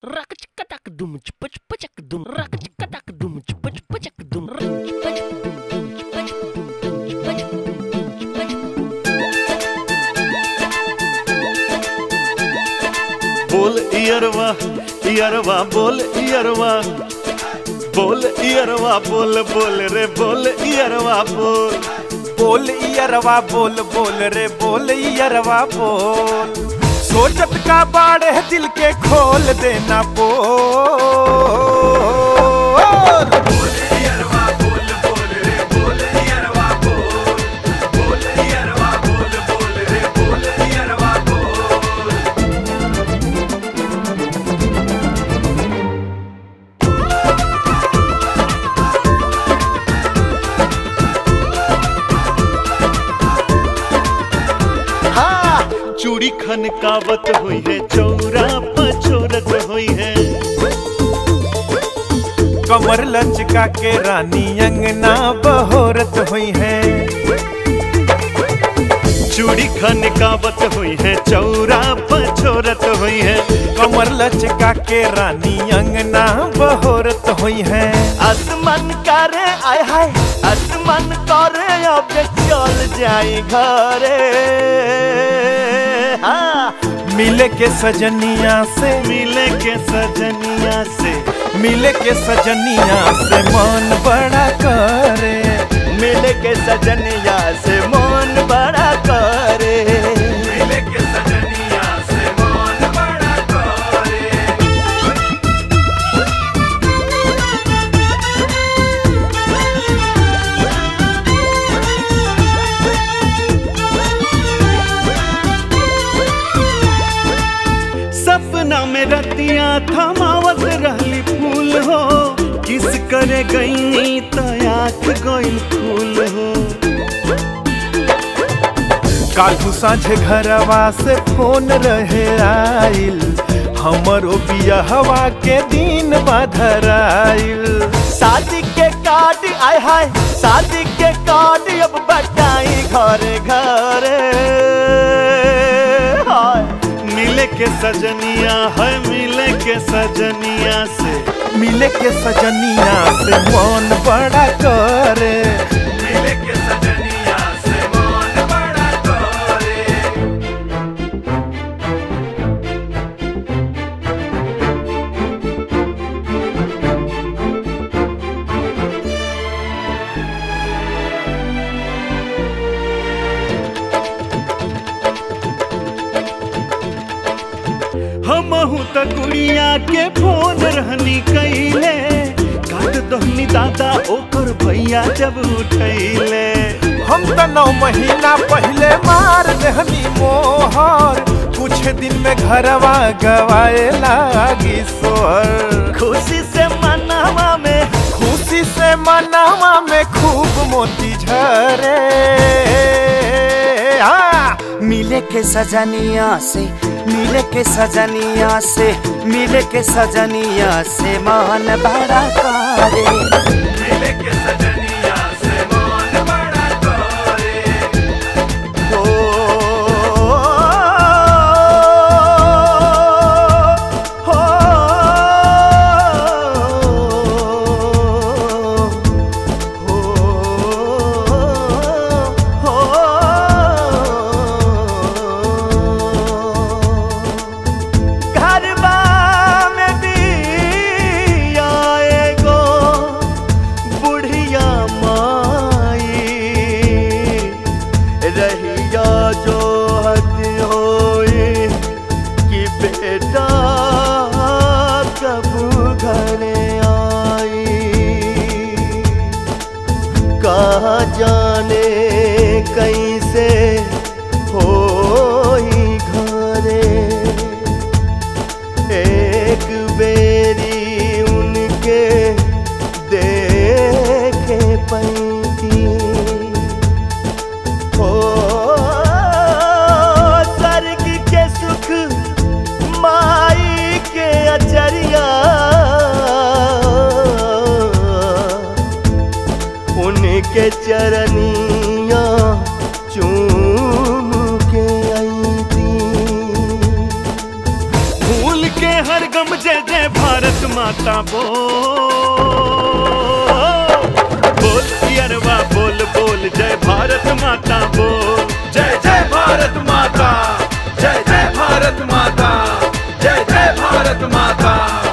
Rock chick dum chipach pachak dum rock chick dum chipach pachak dum dum chipach dum dum chipach dum dum chipach dum dum chipach बोल इयरवा इयरवा बोल इयरवा बोल इयरवा बोल बोल रे बोल इयरवा बोल बोल इयरवा बोल बोल रे बोल इयरवा बोल सोचत का बाड़े दिल के खोल देना बोल हाँ चूड़ी खनकावत हुई है चौरा पछोरत हुई है कमर लचका के रानी अंगना बहोरत हुई है चूड़ी खनकावत हुई है चौरा पछोरत हुई है कमर लचका के रानी अंगना बहोरत हुई है आसमान करे आय हाय आसमान करे अब चल जाई घरे हाँ मिले के सजनिया से मिले के सजनिया से मिले के सजनिया से मन बड़ा करे मिले के सजनिया से मन बड़ा करे मिले के सजनिया से मन बड़ा करे सपना में रतिया थमावत रहली फूल हो किस करे गई तो आँख गई फूल हो कालू साझे घरवा से फोन रहे आइल हमरो बियहवा के दिन बधराइल शादी के कार्ड आय हाय शादी के कार्ड अब बटाई घरे घरे हाय मिले के सजनिया है मिले के सजनिया से मिले के सजनिया से मन बड़ा करे मिले के सजनिया से मन बड़ा करे हमहू त गुड़िया के फोन रहनी कैले काट दहनी दादा ओकर भैया जब उठैले हम त नौ महीना पहले मार देहनी मोहर कुछ दिन में घरवा गवाए लागी सोहर खुशी से मनावा में खुशी से मनावा में खूब मोती झरे हाँ मिले के सजनिया से मिले के सजनिया से मिले के सजनिया से मन बड़ा करे मिले के सजनिया से मन बड़ा करे हो हो घरबा में दिया एगो बुढ़िया माई रहिया जो हद होए कि बेटा कब घर आई कहा जाने कैसे होई घरे एक बेरी उनके देखे पैती हो स्वर्ग के सुख माई के अचरिया उनके चरनिया चूम के आई थी भूल के हर गम जय जय माता बोल बोल यरवा बोल बोल जय भारत माता बोल जय जय भारत माता जय जय भारत माता जय जय भारत माता